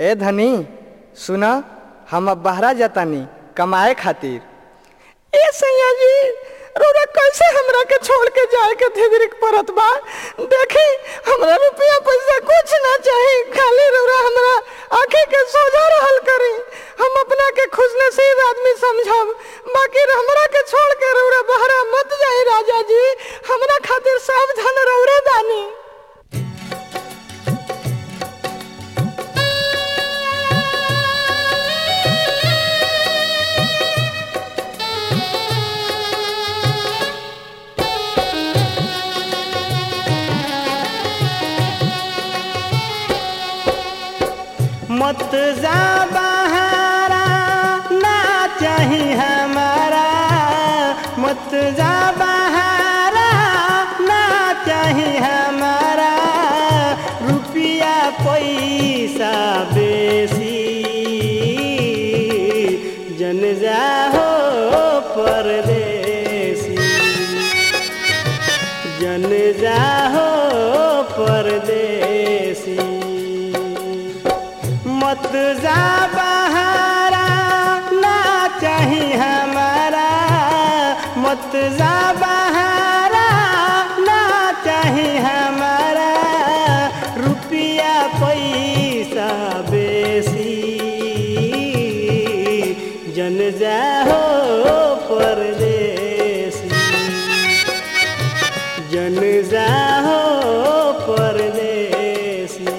ए धनी सुन हम अब बहरा जातानी कमाए खातिर ए सैया जी रोरा कैसे हमरा के छोड़ के जाए के धिदरिक परत बा देखी हमरा रुपया पैसा कुछ ना चाही खाली रोरा हमरा आंखें के सोजा रहल करी हम अपना के खुश नसीब आदमी समझब बाकी हमरा के छोड़ के रोरा बहरा मत जाई राजा जी हमरा खातिर सब धन रौरे दानी मत जा बहारा ना चाही हमारा मत जा बहारा ना चाही हमारा रुपया पैसा बेसी जन जा हो परदेसी जन जा हो परदेसी मत जा बहारा ना चाही हमारा मत जा बहारा ना चाही हमारा रुपया पैसा बेसी जन जा हो परदेसी जन जा हो परदेसी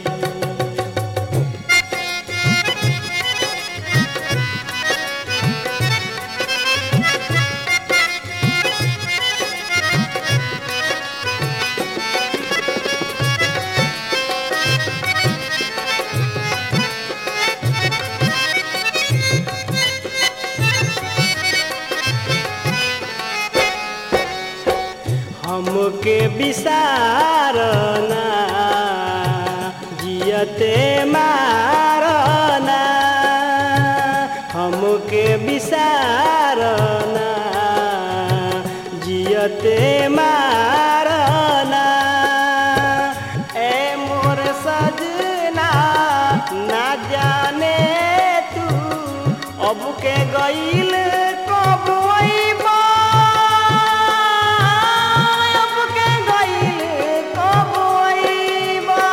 हमके विसारना जियते मारना हमके विसारना जियते मारना ए मोर सजना ना जाने तू अब के गईल कब अइबा अब के गईल कब अइबा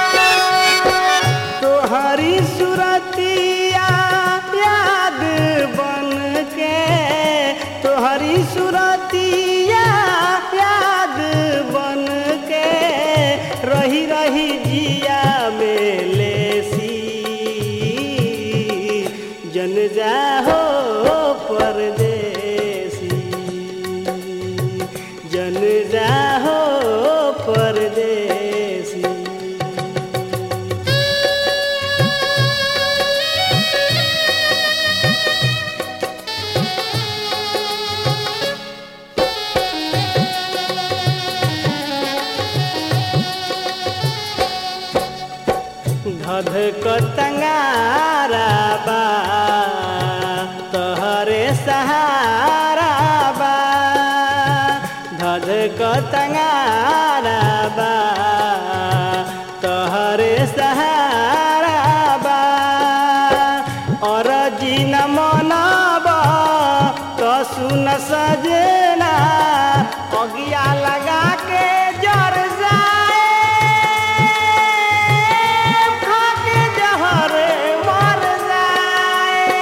तोहरी सुरतिया याद बन के तोहरी सुरतिया याद बन के रही रही जिया में लेसी जन जा हो परदेसी जन जा हो परदेसी धध कतंगारा बा तोहरे सहारा बा धध कतंगारा बा तोहरे सहारा बा और जिन मनब तो सुन सजना अगिया लगा के जर जाए खाके जहर मर जाए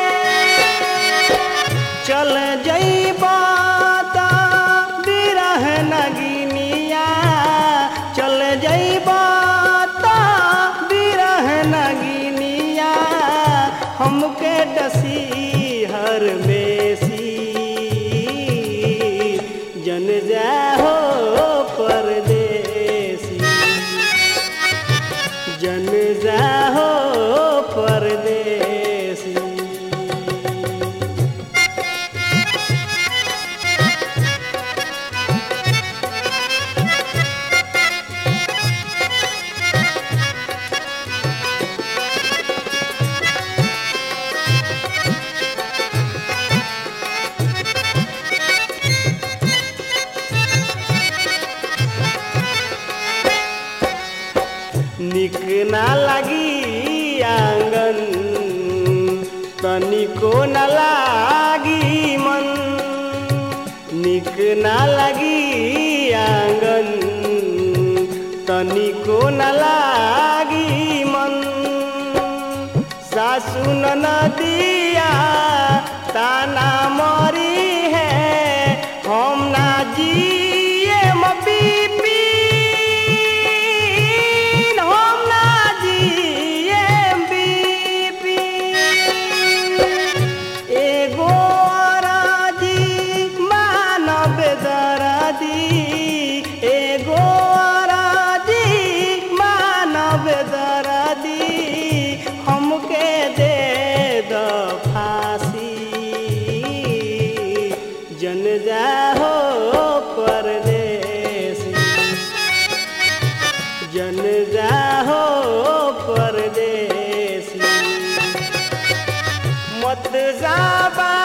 चल जइबा त बिरह नगिनिया चल जइबा त बिरह नगिनिया हमके डसी हर मेसी जन जा हो परदेसी जन जा हो परदेसी तनिको न लागी मन निक न लगी आंगन तनिको न लागी मन सासु नदिया ताना मरी है हम ना जिए मबीपी हम ना जिए बीपी एगो राजी मानव दराजी एगो राजी मानव दराजी हमके दे द फांसी जन जाहो परदेसी जन जाहो परदेसी मत जा